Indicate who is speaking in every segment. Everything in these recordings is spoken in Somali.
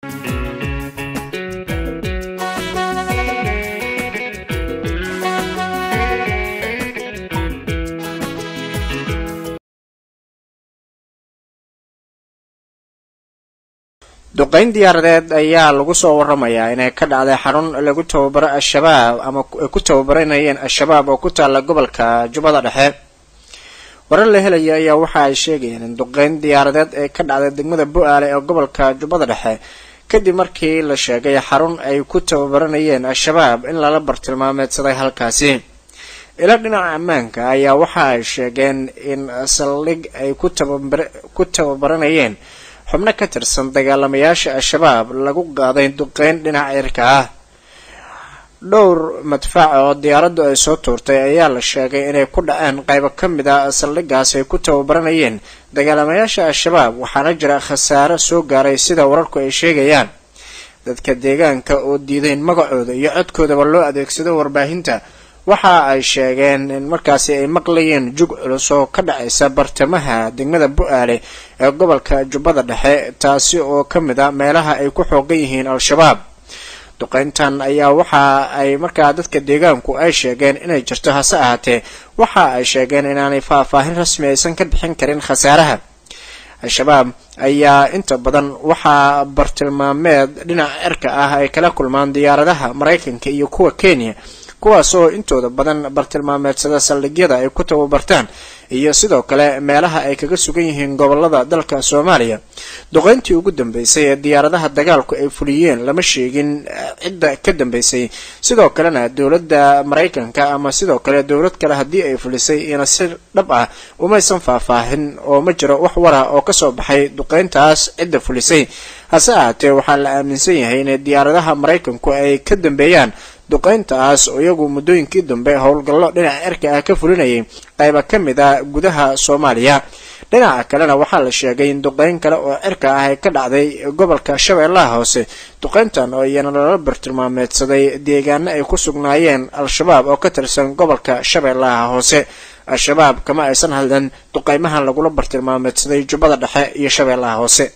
Speaker 1: duqeyn diyaaradeed ayaa lagu soo waramayaa inay ka dhacday xarun lagu tababaro al-shabaab ama ay ku tababaranayeen al-shabaab oo ku taalla gobolka jubbada dhexe warar la helaya ayaa waxa ay sheegayeen in duqeyn diyaaradeed ay ka dhacday degmada bu-aale ee gobolka jubbada dhexe kadib markii la sheegay xarun ay ku tababaranayeen al-shabaab in lala bartilmaameedsaday halkaasi ila dhinaca ammaanka ayaa waxa ay sheegeen in saldhig ay ku tababaranayeen xubno ka tirsan dagaalamayaasha al-shabaab lagu qaaday duqeyn dhinaca cirka ah dhowr madfac oo diyaaraddu ay soo tuurtay ayaa la sheegay inay ku dhaceen qaybo ka mid a saldhigaas ay ku tababaranayeen dagaalamayaasha al-shabaab waxaana jira khasaare soo gaaray sida wararku ay sheegayaan dadka deegaanka oo diidayn magacooda iyo codkoodaba loo adeegsado warbaahinta waxa ay sheegeen in markaasi ay maqlayeen jug culus oo ka dhacaysa bartamaha degmada bu-aale ee gobolka jubbada dhexe taasi oo ka mid a meelaha ay ku xoogan yihiin al-shabaab duqeyntan ayaa waxa ay markaa dadka deegaanku ay sheegeen inay jirto hase ahaatee waxa ay sheegeen inaanay faahfaahin rasmi aysan ka bixin karin khasaaraha al-shabaab ayaa inta badan waxaa bartilmaameed dhinaca cirka ah ay kala kulmaan diyaaradaha maraykanka iyo kuwa kenya kuwaas oo intooda badan bartilmaameedsada saldhigyada ay ku tababartaan iyo sidoo kale meelaha ay kaga sugan yihiin gobolada dalka soomaaliya duqeyntii ugu dambeysay ee diyaaradaha dagaalku ay fuliyeen lama sheegin cidda ka dambeysay sidoo kalena dowladda maraykanka ama sidoo kale dowlad kale haddii ay fulisay ina si dhab ah umaysan faahfaahin oo ma jiro wax wara oo kasoo baxay duqeyntaas cidda fulisay hase ahaatee waxaa la aaminsan yahay inay diyaaradaha maraykanku ay ka dambeeyaan duqeyntaas oo iyagu muddooyinkii dambe howlgallo dhinaca cirka ah ka fulinayay qayba ka mid a gudaha soomaaliya dhinaca kalena waxaa la sheegay in duqeyn kale oo cirka ah ay ka dhacday gobolka shabeellaha hoose duqeyntan oo iyana lala bartilmaameedsaday deegaano ay ku sugnaayeen al-shabaab oo ka tirsan gobolka shabeellaha hoose al-shabaab kama aysan hadlan duqeymahan lagula bartilmaameedsaday jubbada dhexe iyo shabeellaha hoose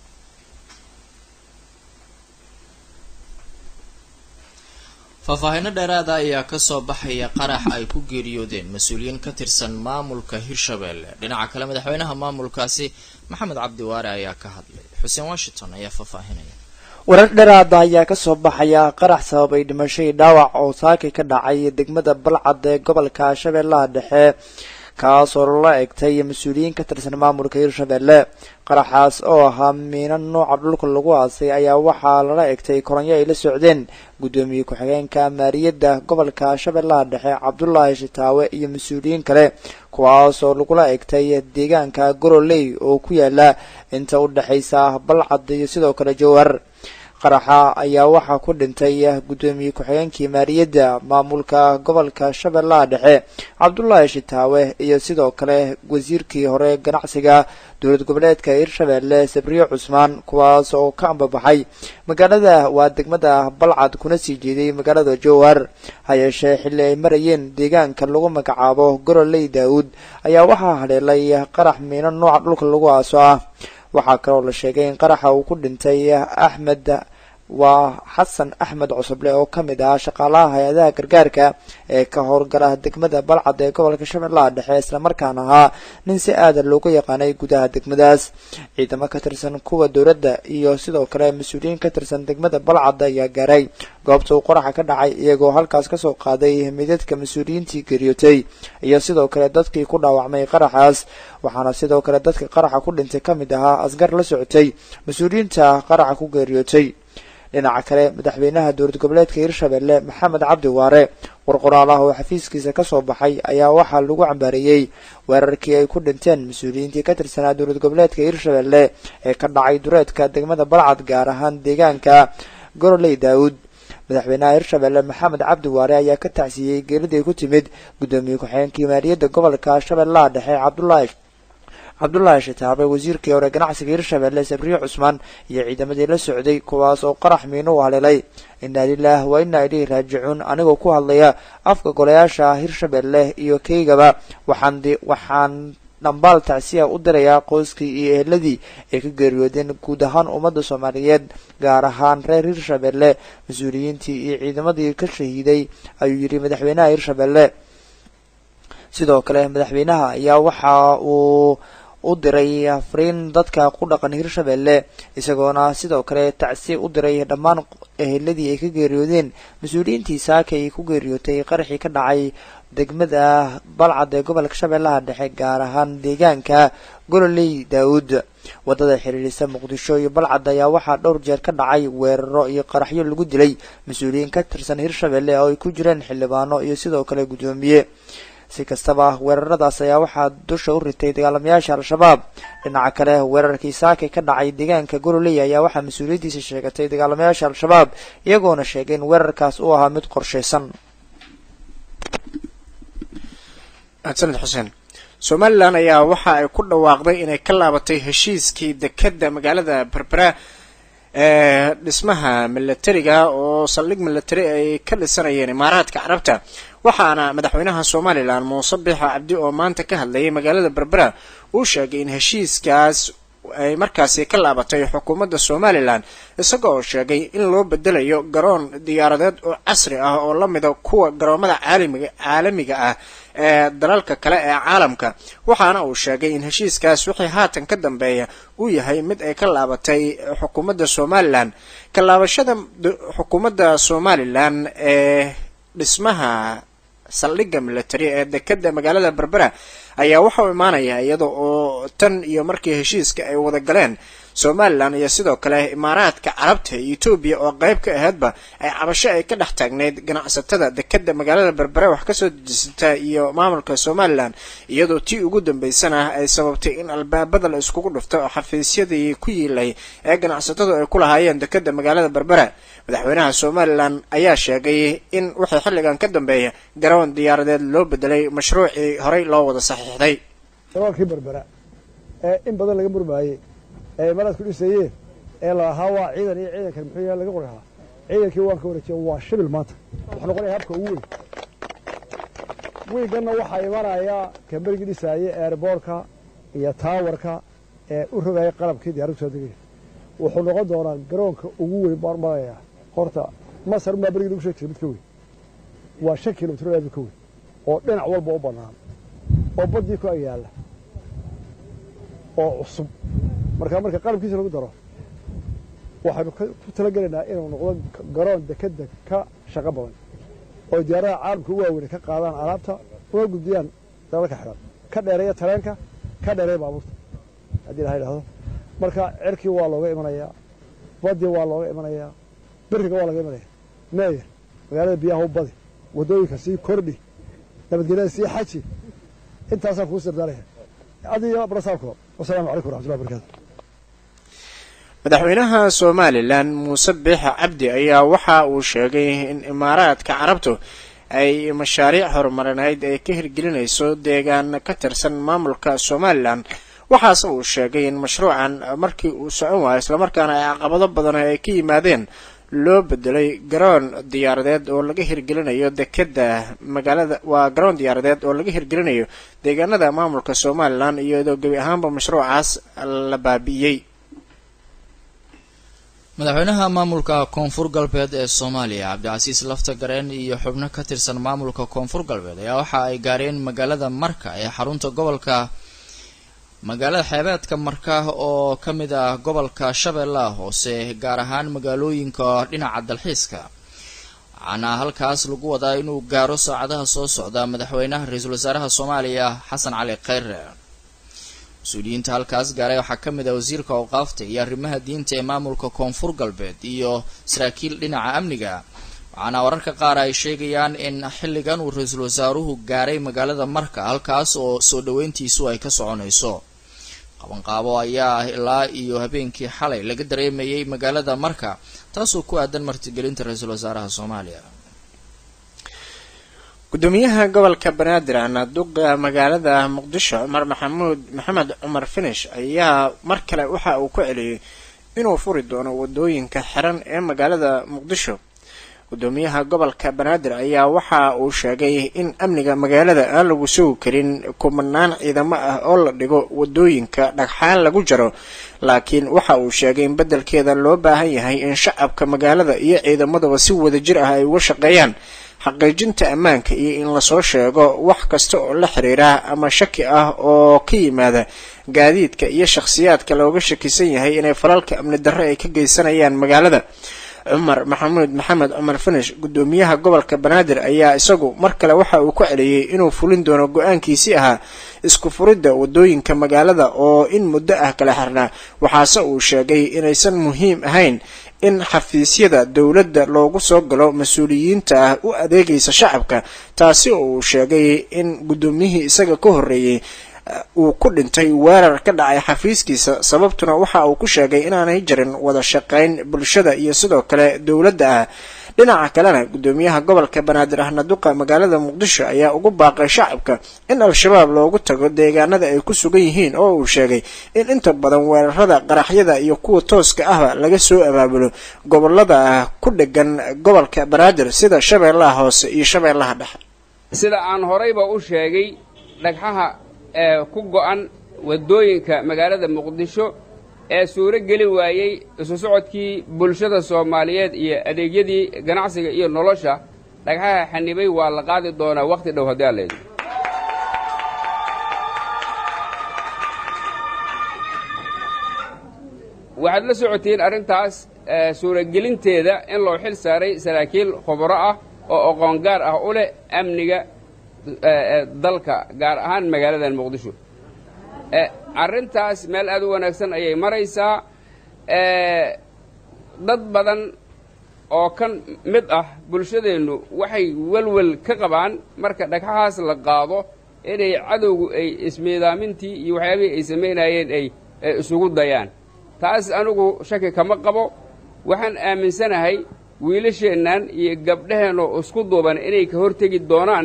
Speaker 2: faahfaahinno dheeraada ayaa kasoo baxaya qarax ay ku geeriyoodeen mas-uuliyiin ka tirsan maamulka hirshabelle dhinaca kale madaxweynaha maamulkaasi maxamed cabdi waare ayaa ka hadlay xuseen washington ayaa faahfaahinaya
Speaker 3: warar dheeraada ayaa kasoo baxaya qarax sababay dhimashadii dhaawac oo saaki ka dhacay degmada balcad ee gobolka shabeellaha dhexe kaasoo lala egtay mas-uuliyiin ka tirsan maamulka hirshabelle qaraxaas oo ahaa miino nooca dhulka lagu aasay ayaa waxaa lala egtay koronyo ay la socdeen guddoomiye ku-xigeenka maariyadda gobolka shabeellaha dhexe cabdulaahi shitaawe iyo mas-uuliyiin kale kuwaas oo lagula egtay deegaanka goroley oo ku yaala inta u dhexaysa balcad iyo sidoo kale jowhar qaraxa ayaa waxaa ku dhintay guddoomiye ku-xigeenkii maaliyadda maamulka gobolka shabeellaha dhexe cabdulaahi shitaawe iyo sidoo kale wasiirkii hore ganacsiga dowlad goboleedka hirshabelle sabriye cusmaan kuwaas oo ka ambabaxay magaalada waa degmada balcad kuna sii jeeday magaalada jowhar ha yeeshee xilli ay marayeen deegaanka lagu magacaabo goroley daawud ayaa waxaa haleelay qarax miino nooca dhulka lagu aaso ah waxaa kaloo la sheegay in qaraxa uu ku dhintay axmed waa xasan axmed cusuble oo ka mid ah shaqaalaha hay-adaha gargaarka ee ka howlgala degmada balcad ee gobolka shabeellaha dhexe islamarkaana ahaa nin si aada loogu yaqaanay gudaha degmadaas ciidamo ka tirsan kuwa dowladda iyo sidoo kale mas-uuliyiin ka tirsan degmada balcad ayaa gaaray goobta uu qaraxa ka dhacay iyagoo halkaas kasoo qaaday midadka mas-uuliyiintii geeriyootay iyo sidoo kale dadkii ku dhaawacmay qaraxaas waxaana sidoo kale dadka qaraxa ku dhintay ka mid ahaa asgar la socotay mas-uuliyiinta qaraxa ku geeriyootay dhinaca kale madaxweynaha dowlad goboleedka hirshabelle maxamed cabdi waare war qoraal ah oo xafiiskiisa kasoo baxay ayaa waxaa lagu cambaareeyey weerarkii ay ku dhinteen mas-uuliyiintii ka tirsanaa dowlad goboleedka hirshabelle ee ka dhacay dureedka degmada balcad gaar ahaan deegaanka goroley daawud madaxweynaha hirshabelle maxamed cabdi waare ayaa ka tacsiiyey geeridii ku timid guddoomiye ku-xigeenkii maaliyadda gobolka shabeellaha dhexe cabdulaahi cabdulaahi shitaabe wasiirkii hore ganacsiga hirshabelle sabriye cusmaan iyo ciidamadii la socday kuwaas oo qarax miino u haleelay inaa lilaah wa inaa ilayhi raajicuun anigoo ku hadlaya afka golayaasha hirshabelle iyo keygaba waxaan waxaan dhambaal tacsiya u dirayaa qoyskii iyo eheladii ay ka geeriyoodeen guud ahaan ummadda soomaaliyeed gaar ahaan reer hirshabelle mas-uuliyiintii iyo ciidamadii ka shahiiday ayuu yidhi madaxweynaha hirshabelle sidoo kale madaxweynaha ayaa waxa uu u diray fariin dadka ku dhaqan hirshabelle isagoona sidoo kale tacsiya u diray dhammaan eheladii ay ka geeriyoodeen mas-uuliyiintii saaka ay ku geeriyootay qaraxii ka dhacay degmada balcad ee gobolka shabeellaha dhexe gaar ahaan deegaanka gololey daawud wadada xiriirisa muqdisho iyo balcad ayaa waxaa dhowr jeer ka dhacay weeraro iyo qaraxyo lagu dilay mas-uuliyiin ka tirsan hirshabelle oo ay ku jireen xildhibaano iyo sidoo kale guddoomiye si kastaba weeraradaas ayaa waxaa dusha u ritay dagaalamayaasha al-shabaab dhinaca kale weerarkii saakay ka dhacay deegaanka gololey ayaa waxaa mas-uuliyaddiisa sheegatay dagaalamayaasha al-shabaab iyagoona sheegay in weerarkaas uu ahaa mid qorshaysan
Speaker 1: sanad xuseen somalilan ayaa waxa ay ku dhawaaqday inay ka laabatay heshiiskii dekeda magaalada berbera ee dhismaha milatariga oo saldhig milatari ay ka dhisanayeen imaaraadka carabta waxaana madaxweynaha somalilan muuse biixa cabdi oo maanta ka hadlayay magaalada berbera uu sheegay in heshiiskaas ay markaasi ka laabatay xukuumadda somalilan isaga oo sheegay in loo bedelayo garoon diyaaradeed oo casri ah oo la mida kuwa garoomada caalamiga caalamiga ah ee dalalka kale ee caalamka waxaana uu sheegay in heshiiskaas wixii haatan ka dambeeya uu yahay mid ay ka laabatay xukuumadda somalilan ka laabashada xukuumadda somalilan ee dhismaha saldhigga military ee dekeda magaalada berbera ayaa waxa uu imaanaya iyada oo tan iyo markii heshiiska ay wada galeen somalilan iyo sidoo kale imaaraadka carabta iyo etoobiya oo qeyb ka aheydba ay cabasho ay ka dhex taagneyd ganacsatada dekeda magaalada berbere wax kasoo dejisata iyo maamulka somalilan iyadoo tii ugu dambeysana ay sababtay in albaabada la iskugu dhufto oo xafiisyadii ku yiilay ee ganacsatadu ay ku lahaayeen dekeda magaalada berbera madaxweynaha somalilan ayaa sheegay in wixii xilligan ka dambeeya garoon diyaaradeed loo bedelay mashruucii horey loo wada saxiixday
Speaker 4: garoolkii berbera ee in badan laga murmaayey ee imaaraadku dhisayeen ee lalahaa waa ciidan iyo ciidankan muxuu yahay laga qori lahaa ciidankii waan ka wareejiya waa shibil maanta wuxuu noqonaya habka ugu weyn wiiganna waxaa imanaya kamberigii dhisaayey eerboorka iyo taawarka ee u rogaya qalabkii diyaaraddu soo degaya wuxuu noqon doonaa garoonka ugu weyn baan maraya horta masar unbaa berigii lagu sheegi jiray mid ka weyn waa shan kilomitr aad ka weyn oo dhinac walba u bannaan oo baddii ku ag yaalla oo cusub markaa marka qalabkiisa lagu daro waxaynu ku talagelaynaa inuu noqdo garoon dekeda ka shaqo badan oo diyaaradaha caalamka u waaweyne ka qaadaan alaabta una gudbiyaan dalalka xidhan ka dheereeya tareenka ka dheereeya baabuurta haddii ilaha idhahdo marka cerkii waa looga imanayaa badii waa looga imanayaa beriga waa laga imanaya meeyer magaalada biyaha u badi waddooyinka sii kordhi nabadgelyada sii xaji intaasaan kuu sirdaanaya adiyo brasaabko wasalaamu calaykum waraxmatullahi barakaatu
Speaker 1: madaxweynaha somalilan muuse biixa cabdi ayaa waxa uu sheegay in imaaraadka carabtu ay mashaariic horumarineyd ay ka hirgelinayso deegaan ka tirsan maamulka somalilan waxaase uu sheegay in mashruucan markii uu socon waayo islamarkaana ay caqabado badan ay ka yimaadeen loo bedelay garoon diyaaradeed oo laga hirgelinayo dekeda magaalada waa garoon diyaaradeed oo laga hirgelinayo deegaanada maamulka somalilan iyadoo gebi ahaanba mashruucaas la baabi'iyey
Speaker 2: madaxweynaha maamulka koonfur galbeed ee soomaaliya cabdicasiis lafta gareen iyo xubno ka tirsan maamulka koonfur galbeed ayaa waxa ay gaareen magaalada marka ee xarunta gobolka magaalada xeebeedka marka oo ka mid ah gobolka shabeellaha hoose gaar ahaan magaalooyinka dhinaca dalxiiska waxaana halkaas lagu wadaa inuu gaaro saacadaha soo socda madaxweynaha ra-iisul wasaaraha soomaaliya xasan cali kheyre mas-uuliyiinta halkaas gaaray waxaa ka mid ah wasiirka awqaafta iyo arrimaha diinta ee maamulka koonfur galbeed iyo saraakiil dhinaca amniga waxaana wararka qaar ay sheegayaan in xilligan uu ra-iisul wasaaruhu gaaray magaalada marka halkaas oo soo dhaweyntiisu ay ka soconayso qabanqaabo ayaa ilaa iyo habeenkii xalay laga dareemayay magaalada marka taasoo ku aadan martigelinta ra-iisul wasaaraha soomaaliya
Speaker 1: gudoomiyaha gobolka banaadir anaaduqa magaalada muqdisho cumar maxamuud maxamed cumar finish ayaa mar kale waxa uu ku celiyey inuu furi doono wadooyinka xiran ee magaalada muqdisho gudoomiyaha gobolka banaadir ayaa waxa uu sheegay in amniga magaalada aan lagu sugi karin kumanaan ciidamo ah oo la dhigo wadooyinka dhagxaan lagu jaro laakiin waxa uu sheegay in beddelkeeda loo baahan yahay in shacabka magaalada iyo ciidamadaba si wadajir ah ay uga shaqeeyaan xaqiijinta ammaanka iyo in lasoo sheego wax kasta oo la xiriira ama shaki ah oo ka yimaada gaadiidka iyo shakhsiyaadka looga shakisan yahay inay falalka amni darre ay ka geysanayaan magaalada cumar maxamuud maxamed cumar finish gudoomiyaha gobolka banaadir ayaa isagu mar kale waxa uu ku celiyey inuu fulin doono go-aankiisii ahaa isku furidda wadooyinka magaalada oo in muddo ah kala xirnaa waxaase uu sheegay inaysan muhiim ahayn in xafiisyada dowladda loogu soo galo mas-uuliyiinta ah u adeegaysa shacabka taasi oo uu sheegay in guddoomiyihii isaga ka horreeyey uu ku dhintay weerar ka dhacay xafiiskiisa sababtuna waxa uu ku sheegay inaanay jirin wada shaqayn bulshada iyo sidoo kale dowladda ah dhinaca kalena gudoomiyaha gobolka banaadir ahna duqa magaalada muqdisho ayaa ugu baaqay shacabka in al-shabaab loogu tago deegaanada ay ku sugan yihiin oo uu sheegay in inta badan weerarada qaraxyada iyo kuwa tooska ahba laga soo abaabulo gobolada ku dhegan gobolka banaadir sida shabeellaha hoose iyo shabeellaha dhexe
Speaker 5: sida aan horayba u sheegay dhagxaha ee ku go'an waddooyinka magaalada muqdisho ee suuro geli waayey isu socodkii bulshada soomaaliyeed iyo adeegyadii ganacsiga iyo nolosha dhagxaha xanibay waa la qaadi doonaa wakhti dhow haddii alla idin waxaad la socotiin arrintaas suuragelinteeda in loo xil saaray saraakiil khubro ah oo aqoon gaar ah u leh amniga dalka gaar ahaan magaaladan muqdisho arrintaas meel aad u wanaagsan ayay maraysaa dad badan oo kan mid ah bulshadeennu waxay welwel ka qabaan marka dhagxahaas la qaado inay cadowgu ay ismiidaamintii iyo waxyaabihii ay samaynayeen ay isugu dayaan taas anigu shaki kama qabo waxaan aaminsanahay wiilasheennan iyo gabdhaheennoo isku duuban inay ka hortegi doonaan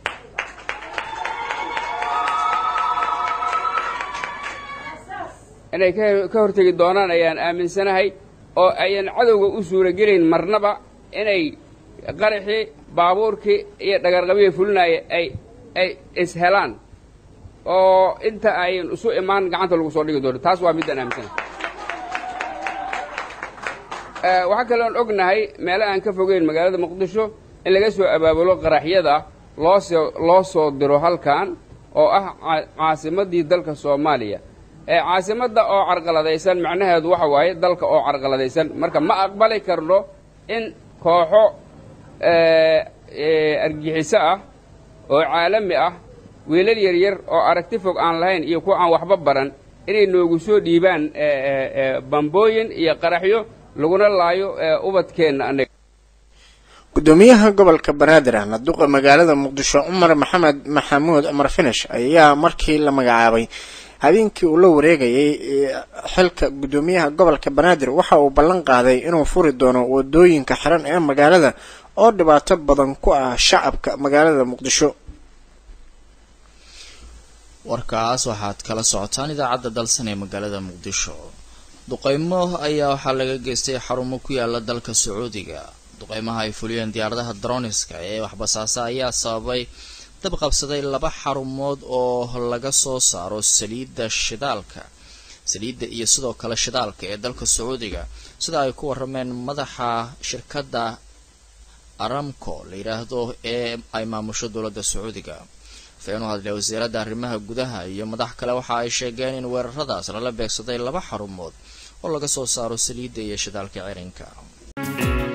Speaker 5: inay ka hortegi doonaan ayaan aaminsanahay oo ayan cadowga u suuragelayn marnaba inay qaraxii baabuurkii iyo dhagarqabihii fulinaya ay ay ishelaan oo inta ayan isu imaan gacanta lagu soo dhigi doono taas waa middaan aaminsanahay waxaa kaloon ognahay meelo aan ka fogeyn magaalada muqdisho in laga soo abaabulo qaraxyada loosoo loo soo diro halkan oo ah caasimaddii dalka soomaaliya caasimadda oo carqaladaysan macnaheedu waxa waaye dalka oo carqaladaysan marka ma aqbali karno in kooxo argixiso ah oo caalami ah wiilal yaryar oo aragti fog aan lahayn iyo kuwa aan waxba baran inay noogu soo dhiibaan bambooyin iyo qaraxyo laguna laayo ubadkeenna anaga
Speaker 1: gudoomiyaha gobolka banaadir ahna duqa magaalada muqdisho cumar maxamed maxamuud cumar finish ayaa markii la magacaabay habeenkii uu la wareegayay xilka gudoomiyaha gobolka banaadir waxa uu ballan qaaday inuu furi doono wadooyinka xiran ee magaalada oo dhibaato badan ku ah shacabka magaalada muqdisho
Speaker 2: warkaas waxaad kala socotaan idaacadda dalsan ee magaalada muqdisho duqeymo ayaa waxaa laga geystay xarumo ku yaala dalka sacuudiga duqeymaha ay fuliyeen diyaaradaha droniska ee waxbasaasa ayaa sababay dab qabsaday laba xarumood oo laga soo saaro saliidda shidaalka saliidda iyo sidoo kale shidaalka ee dalka sacuudiga sida ay ku warameen madaxa shirkadda aramco la yidhaahdo ee ay maamusho dowladda sacuudiga afeen u hadlay wasiiradda arrimaha gudaha iyo madax kale waxa ay sheegeen in weeraradaas lala beegsaday laba xarumood oo laga soo saaro saliidda iyo shidaalka cirinka